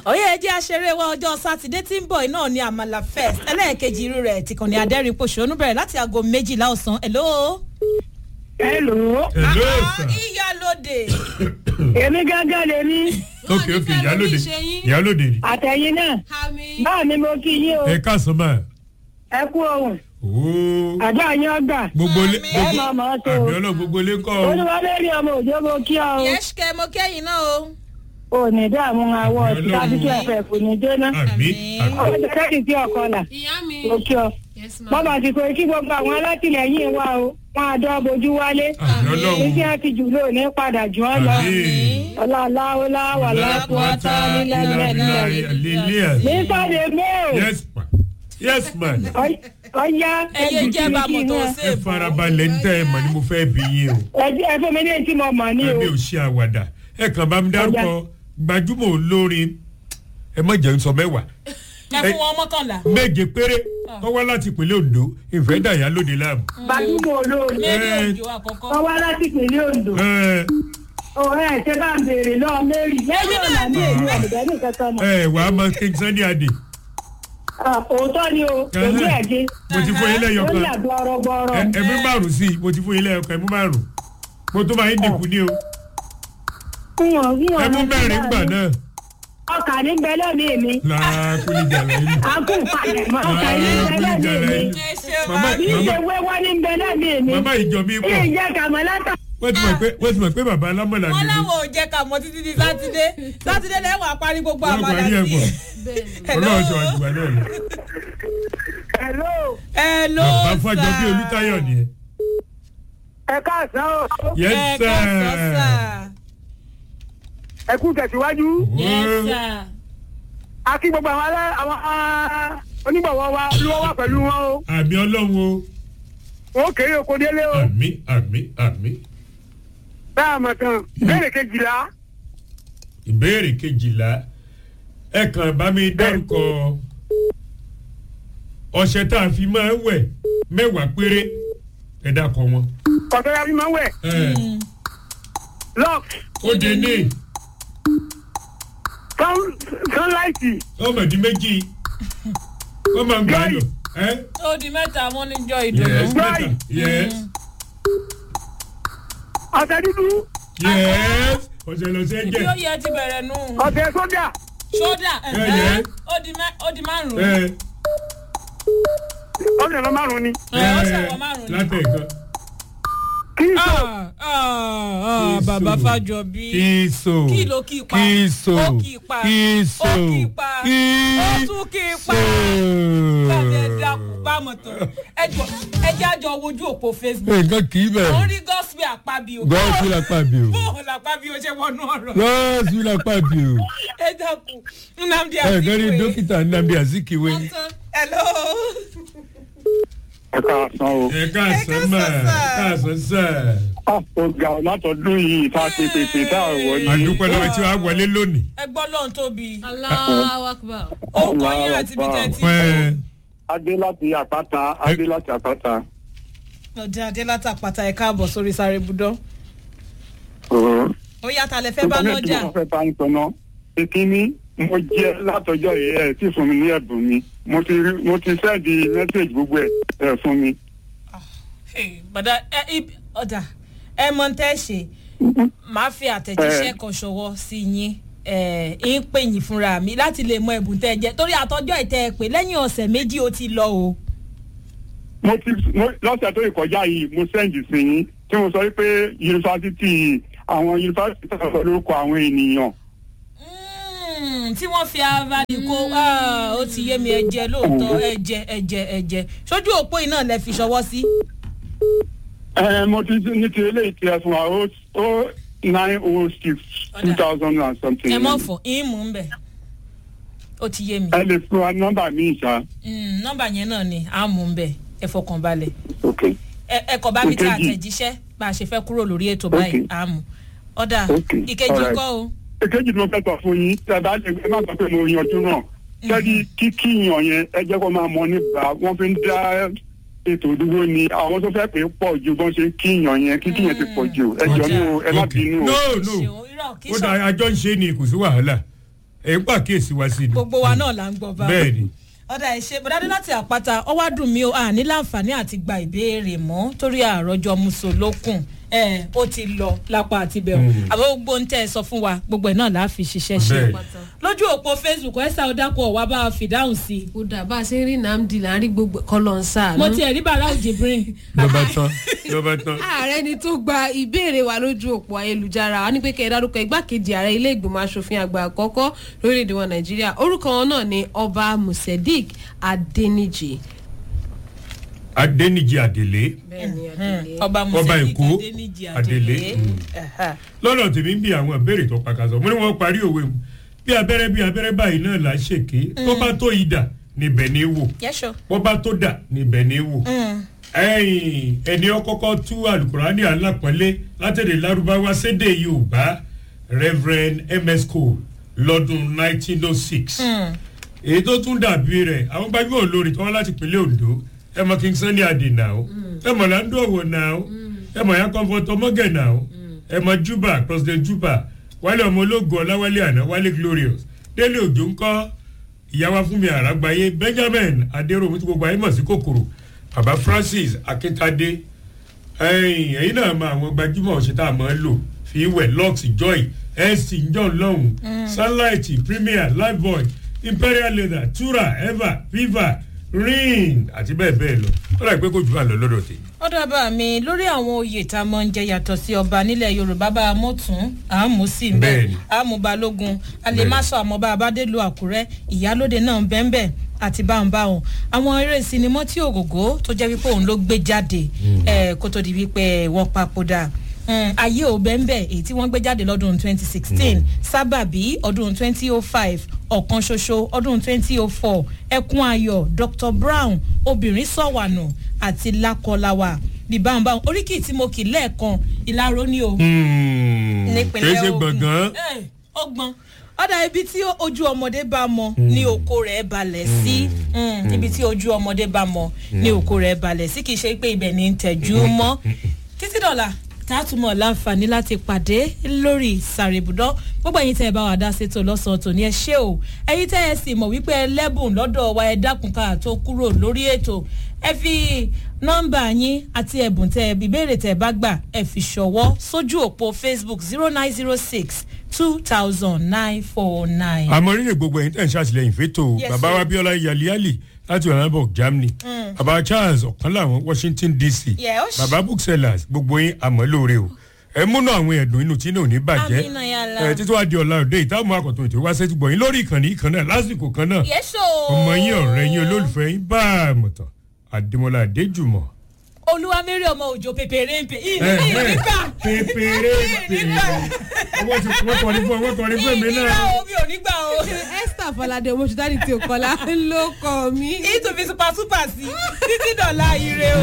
òye ẹjẹ́ aṣeré wa ọjọ́ sátidé tí ń bọ̀ náà ni àmàlà fest ẹlẹ́ẹ̀kejì irú rẹ̀ tìkànnì adẹ́rìn pòṣónú bẹ̀rẹ̀ láti aago méjìlá ọ̀sán hello. hello. hello Ah, sir. ìyálóde. èmi gángan lèmi ok ok ìyálòde ìyálòde ni. àtẹ̀yìn náà báà ni mo kí yín o ẹ káàsán máa. ẹ kú ohun ooo àjọ yín ọgbà gbogbo lé Àmín. ẹ gbogbo máa mọ̀ ọ́ tó àmì ọlọ́run gbogbo lé kọ́ ọ. olúwalé rí ọmọ òjò mo kí ọ o yẹ́sùkẹ́ mo kẹ́yìn náà o. ò ní dààmú àwọ̀ Àmín tàbí tí Ọlọ́run. ẹ̀fẹ̀ kò ní jóná àmì àmì ọjọ́ kẹ́kì sí ọkọ là ìyá mi mo kí ọ yes ma bọ́bà ti kò kí gbogbo àwọn alátìlẹyìn wa o wọn àdó bojú wálé àmì ọlọ́run iṣẹ́ ti jù ló ní padà jù ọ lọ àmì ọláláwọlá wà lápúwátá nílẹ̀ nílẹ̀ lílẹ̀ ní sáré mẹ́ò yes ma yes ma ọyá ẹyẹ jẹ́ bàmọ̀ tó ṣe ẹ é bọ̀. farabalẹ̀ ń tẹ́ ẹ mọ̀ ni mo fẹ́ bí yín o. ẹ fún mi ní etí mo mọ̀ ní o ẹbí ò ṣe àwàdà ẹ kàn bá mi dárúkọ gbajúmọ̀ olórin ẹ má jẹun sọ mẹ́wàá ẹ fún wọn mọ́kànlá. méje péré tó wá láti ìpínlẹ̀ ondo ìfẹ́ dàyà lóde láàmú. gbajúmọ̀ olóòrùn méjì Eh. òjò àkọ́kọ́. wọ́n wá láti ìpínlẹ̀ ondo ẹ ọ̀rẹ́ ẹ̀ ṣe bá ń béèrè lọ́ọ́ mary lẹ́yìn ọ̀nà ní èmi ọ̀dùnkẹ́ ní kankan mọ̀ ẹ wàá mọ king sunday adé Ah, òótọ́ ni o èmi ẹ̀jẹ̀ mo ti fún yín lẹ́yọ̀ ó kan yà gbọ́rọ̀gbọ́rọ̀ Ẹ- ẹmú márùn sí i mo ti fún yín lẹ́yọ̀ kan ẹmú márùn mo tó máa ń dínkù ní o fúnwọ̀n fúnwọ̀n ẹmú mẹ́rin gbà náà ọkà ní bẹ́lẹ̀ mi mi làákùnrin jàlá yìí àkú ìpalẹ̀ mọ́ ọkà ní bẹ́lẹ̀ mi mi ẹ ṣe Màmá- máa kì í ṣe wéwọ́ ní bẹ́lẹ̀ mi mi màmá ìjọ mi kí pọ̀ n jẹ́ kàmọ́látà wọ́n ti mọ̀ pé wọ́n ti mọ̀ pé bàbá alámọ̀lá wọn mi ni láwọn ò jẹ ká mọ títí di sátidé sátidé lẹ́wọ̀n àparí gbogbo wọ́n àmàlà parí ẹ̀ sí. pọ̀ bẹ́ẹ̀ni ọlọ́run sọ àjùbá náà lọ. hello hello bàbá fàjọ bí olùtayọ̀ nìyẹn. ẹ káàsán o yes ẹ káàsán sir. sà. ẹ kú tẹ̀síwájú yes sir. a kí gbogbo àwọn alẹ́ àwọn onígbọ̀wọ́ wa ló wà pẹ̀lú wọn o àmì ọlọ́run o wọn kéré oko délé o àmì àmì àmì. bẹ́ẹ̀ mọ̀ tán béèrè kejìlá ìbéèrè kejìlá ẹ kàn bá mi dárúkọ ọṣẹ tá a fi máa ń wẹ̀ mẹ́wàá péré ẹ dákọ wọn. kọ̀tọ́ ya fi máa ń wẹ̀ ẹ lock ó de ní sun sunlight ọmọdé méjì wọ́n máa ń gbà lọ. ẹ ó di mẹ́ta wọn níjọ́ yes ìdùnnú. mẹ́ta yes ọ̀sẹ̀ dúdú yes ọ̀sẹ̀ lọ́sẹ̀ ibi ó jẹ́ yẹ ti bẹ̀rẹ̀ nù. ọ̀sẹ̀ sójà ṣódà Ẹ yẹ. ó di mẹ́- ó di márùn-ún. ẹ ọ̀sẹ̀ lọ márùn-ún ni ẹ ó ṣàwọ̀ márùn-ún ni. látẹ̀kọ́ kí n sọ Ah, ah, ah, bàbá fàjọbí. kìsò kí ló kí pa kìsò ó kí pa kìsò ó kí pa ó tún kí pa bàbá ẹ dákun bámọ̀ tán ẹ jọ ẹ jẹ́ àjọ wojú òpó facebook nǹkan kì í ó bẹ̀rẹ̀ rí gospel àpábí o gọ́ọ̀sì lápá bí o bóun làpábí o ṣe wọnú ọ̀rọ̀ gọ́ọ̀sì lápá bí o ẹ dákun nnamdi ẹ kàn rí azikiwe dókítà nnamdi azikiwe. hello ẹ káàsán o ẹ káàsán mà ẹ káàsán sà. ọ̀gá látọ̀dún yìí tá a ti pèpè tá a wọ̀ yìí àdúpẹ́ lọ́wọ́ tí wàá wọlé lónìí. ẹ gbọ́ lóhun tóbi aláwọ akbar ó kọ́ yín àti ibi tẹ́ ti ẹ adé láti àpáta adé láti àpáta. ọjà adé látàpàtà ẹ káàbọ̀ sórí sáré budọ́ ó yàtọ̀ lẹ fẹ́ bá Íńtánẹ́ẹ̀tì lọ́jà mo fẹ́ bá ń sọnà ìkíní mo jẹ́ látọjọ́ yìí ẹ̀ tí fún mi ní ẹ̀bùn mi mo ti rí- mo ti sẹ́ẹ̀dì mẹ́sẹ̀gì gbogbo ẹ̀ ẹ̀ fún mi. Hey, bàdá ẹ ib- ọ̀dà ẹ mọ tẹ́ ṣe máa fi àtẹ̀jíṣẹ́ kan ṣọwọ́ sí yín ẹ ń pè yín fúnra mi láti lè mọ ẹ̀bùn tẹ́ ẹ jẹ́ torí àtọ́jọ́ ìtẹ́ ẹ pé lẹ́yìn ọ̀sẹ̀ méjì ó ti lọ o. mo ti mo- lọ́sẹ̀ tó ìkọjá yìí mo sẹ́ǹdì sí yín tí mo sọ wípé yunifásitì àwọn yunifásitì tó sọ lórúkọ àwọn ènìyàn. Mm, tí wọ́n fi avali kó ah, ó ti yé mi ẹ̀jẹ̀ lóòótọ́ ẹ̀jẹ̀ ẹ̀jẹ̀ ẹ̀jẹ̀ sójú òpó yìí náà lẹ fi ṣọwọ́ sí. ẹ mo ti ní ti eléyìí ti ẹ fún wa ó ó nine oh six two thousand and something. ẹ mọ̀ fọ̀ yín mú un bẹ̀ ó ti yé mi ẹ lè fún wa nọ́mbà mi ìṣá. Mm, nọ́mbà yẹn náà ni à ń mú un bẹ̀ ẹ fọkàn balẹ̀. ok ẹ ẹ kọ bá mi ta Ìkejì. àtẹ̀jíṣẹ́ bá a ṣe fẹ́ kúrò lórí ètò báyìí Okay. àmú ọ̀dà Okay. ìkejì Alright. kọ́ o èkejì tí mo fẹ́ sọ fún yín tí ẹ bá lè ẹ má sọ pé mo yanjú náà sẹ́ni kíkíyàn yẹn ẹ jẹ́ kó máa mọ nígbà wọ́n fi ń dá ètò dúró ni àwọn tó fẹ́ pé pọ̀ ju bọ́n ṣe kíyàn yẹn kíkíyàn ti pọ̀ jù ẹ jọ ní o ẹ má ok bínú o. no ṣeun no irọ́ kí ó sọ dà àjọ ń ṣe ni kò sí wàhálà ẹ̀ ń pàkíyèsí wa sí ni. gbogbo wa náà là ń gbọ́ bá bẹ́ẹ̀ ni ọ̀dà ìṣe bọ̀dádé láti àpáta ọwọ́ dùn mí o àní láǹfààní àti gba ìbéèrè mọ́ torí àròjọ musolókun ẹ ó ti lọ lápá àti bẹ̀rù àbọ̀ gbogbo ń tẹ́ ẹ sọ fún wa gbogbo ẹ̀ náà là á fi ṣiṣẹ́ ṣe Bẹ́ẹ̀. lójú òpó facebook ẹ̀sà ọ̀dàpọ̀ wà bá a fìdáhùn sí i ó dà bá a ṣe ń rí nàmdì láàrin gbogbo kọlọ̀ ń sáà mo tiẹ̀ rí bàrà òjìbìrín lọ́ba tán lọ́ba tán. ààrẹ ni tó gba ìbéèrè wa lójú òpó ayélujára wa ní pé kẹ́ ẹ dárúkọ igbákejì ààrẹ ilé ìgbìmọ̀ asòfin àgbà àkọ́kọ́ lórílẹ̀‐èdè wa nàìjíríà orúkọ wọn náà ni ọba musedik adeniji. adéníjì àdèlé bẹ́ẹ̀ni adele. ọba Ọba musedik Èkó, adéníjì Adélé, adélé mm. Ẹ̀hà. lọ́nà tèmi ń bí àwọn ìbéèrè tó pàkàṣọ mo ní wọ́n parí òwe mu bí abẹ́rẹ́ bí abẹ́rẹ́ báyìí náà là ń ṣèké tó bá tó ìdà níbẹ̀ ní wò Yes, sure. wọ́n bá tó dà níbẹ̀ ní wò. Mm. ẹ̀yìn ẹni ọkọ́kọ́ tú alukurani alápọ̀nlé látẹ̀lé lárúbáwá sédè yorùbá reverend ms cole lọ́dún 1906 Mm. èyí tó tún dàbí rẹ̀ àwọn gbajúmọ̀ olórin tó wá láti ìpínlẹ̀ ondo ẹ mọ king sunny adé náà o ẹ mọ lando ọwọ náà o ẹ mọ ya comfort ọmọgẹ náà o ẹ mọ juba president juba wálé ọmọ ológun ọláwálé àná wálé glorious délé òjò ńkọ ìyáwá fúnmi àràgbáyé benjamin adéròmù tí gbogbo ayé mọ̀ sí kòkòrò baba francis akíntadé ẹyìn ẹyin náà mọ àwọn gbajúmọ̀ ọ̀sẹ̀ tá a máa ń lò fi wẹ̀ lux joy nc john lọ́hùn sunlight premier lifebuoy imperial leather tura eva viva ring àti bẹ́ẹ̀ bẹ́ẹ̀ lọ ó dà pé kò jù àlọ́ lọ́dọ̀ tèmi. ó dábàá mi lórí àwọn oyè tá a mọ̀ ń jẹ yàtọ̀ sí ọba nílẹ̀ yorùbá bá a mọ̀ tún àmú sí i bẹ́ẹ̀ Bẹ́ẹ̀ni. àmú balógun alẹ́másọ àmọ́bá abádélú àkúrẹ́ ìyálóde náà bẹ́ẹ̀nbẹ́ẹ̀ àti báńbáwọn àwọn eré sinimá tí ògògó tó jẹ́ wípé òun ló gbé jáde eh, kó tó di wípé wọ́n papòdà Mm, ayé ò bẹ́ẹ̀nbẹ́ èyí tí wọ́n gbé jáde lọ́dún 2016 sábàbí ọdún 2005 ọ̀kan ṣoṣo ọdún 2004 ẹkún ayọ̀ dr brown obìnrin sọ̀wànù àti lákọláwà bíbáǹbáwọn oríkì tí mo kì lẹ́ẹ̀kan ìlàró ni o nípínlẹ̀ kì í ṣe Ògùn. gbọ̀ngàn Eh, ọgbọ̀n ọ̀dà ibi tí ojú ọmọdé bá mọ ní oko rẹ̀ balẹ̀ sí Mm, ibi tí ojú ọmọdé bá mọ ní oko rẹ̀ balẹ̀ sí kì í ṣe pé ibẹ̀ ní ń tẹ̀jú mọ́ títí dọ̀là tààtúmọ̀ láǹfààní láti pàdé lórí sàrèbùdọ́ gbogbo ẹ̀yin tẹ́ ẹ bá wà dá sétò lọ́sàn-án tòní ẹ ṣé o ẹ̀yin tẹ́ ẹ sì mọ̀ wípé ẹlẹ́bùn lọ́dọ̀ wa ẹ dákun ká tó kúrò lórí ètò ẹ fi nọ́mbà yín àti ẹ̀bùn tẹ́ ẹ ìbéèrè tẹ́ ẹ bá gbà ẹ fi ṣọwọ́ sójú òpó facebook zero nine zero six two thousand nine four nine. àmọ́ rírè gbogbo ẹ̀yin tẹ̀ ń ṣàtìlẹ́yìn fẹ́tò Yes, bàbá sir. wa bíọ́lá yaliali láti ọ̀nàbọ̀ germany bàbá charles ọ̀kan làwọn washington dc Yes. bàbá booksellers gbogbo yín àmọ́ lóore o ẹ múnú àwọn ẹ̀dùn inú tí náà ò ní bàjẹ́ Àmín, yàlla. ẹ títí wàá di ọ̀la òde ìtààmú àkọ́tún ètò wá sẹ́tì gbọ̀yìn lórí ìkànnì ìkan náà lásìkò kan náà yẹ́sọ̀. ọmọ yín ọ̀rẹ́ yín olólùfẹ́ yín bá a mọ̀tàn àdèmọ́lá adéjùmọ̀. olúwamẹ́rì ọmọ òjò pèpèrè ń pè ẹ ìní ẹ nígbà pépéré pépéré owó ti wọ́n kọrin fún wọ́n kọrin fún mi ìní náà. nígbà o mi ò nígbà o. esther falade ọmọ ṣùtá ní tí o kọlá ló kọ mí. ìtòfin super super sí títí dọ̀la ire o.